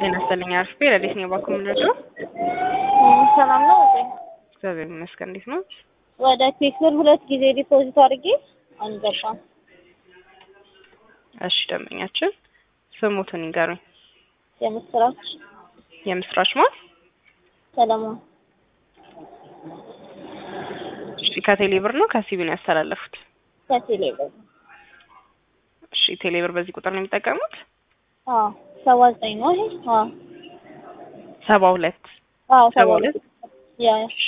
ጤና ይስጥልኝ አርፌ ረዴት ነው ባኩ ምንድን ሰላም ነው ወጤ እግዚአብሔር ይመስገን። እንዴት ነው? ወደ ፒክስል ሁለት ጊዜ ዲፖዚት አድርጌ አልገባም። እሺ ደንበኛችን ስሙትን ይንገሩኝ። የምስራች የምስራች ማን? ሰለሞን እሺ ከቴሌ ብር ነው ከሲቢ ነው ያስተላለፉት? ከቴሌ ብር እሺ ቴሌ ብር በዚህ ቁጥር ነው የሚጠቀሙት? አዎ ሰባ ዘጠኝ ነው ይሄ አዎ ሰባ ሁለት አዎ ሰባ ሁለት ያ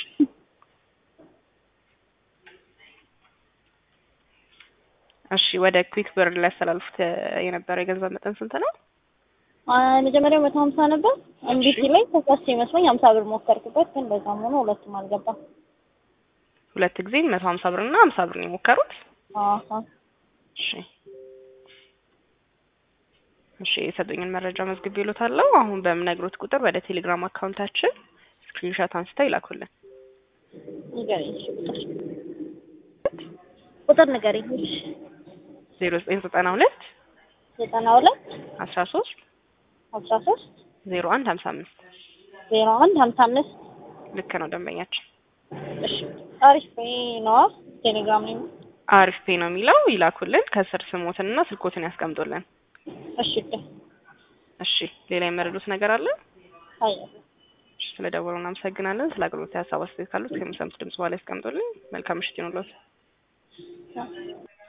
እሺ ወደ ክዊክ ብር ሊያስተላልፉት የነበረው የገንዘብ መጠን ስንት ነው? መጀመሪያው መቶ ሀምሳ ነበር እምቢ ሲለኝ ተሳስቼ ይመስለኝ ሀምሳ ብር ሞከርኩበት ግን በዛም ሆኖ ሁለቱም አልገባም። ሁለት ጊዜ መቶ ሀምሳ ብር እና ሀምሳ ብር ነው የሞከሩት? አዎ እሺ እሺ የሰጡኝን መረጃ መዝግቤ ይሎታለሁ። አሁን በምነግሮት ቁጥር ወደ ቴሌግራም አካውንታችን ስክሪንሾት አንስተው ይላኩልን። ንገሪኝ እሺ ቁጥር ቁጥር ንገሪኝ እሺ ዜሮ ዘጠኝ ዘጠና ሁለት ዘጠና ሁለት አስራ ሶስት አስራ ሶስት ዜሮ አንድ ሀምሳ አምስት ዜሮ አንድ ሀምሳ አምስት ልክ ነው ደንበኛችን። እሺ አሪፍ ነዋ ቴሌግራም ላይ አሪፍ ፔ ነው የሚለው ይላኩልን። ከስር ስሞትንና ስልኮትን ያስቀምጡልን። እሺ እሺ ሌላ የመረዱት ነገር አለ? አይ እሺ ስለ ደወሉ እናመሰግናለን። ስለ አገልግሎት ሀሳብ አስተያየት ካሉት ከሚሰሙት ድምጽ በኋላ ያስቀምጡልኝ። መልካም ምሽት ይሁንልዎት።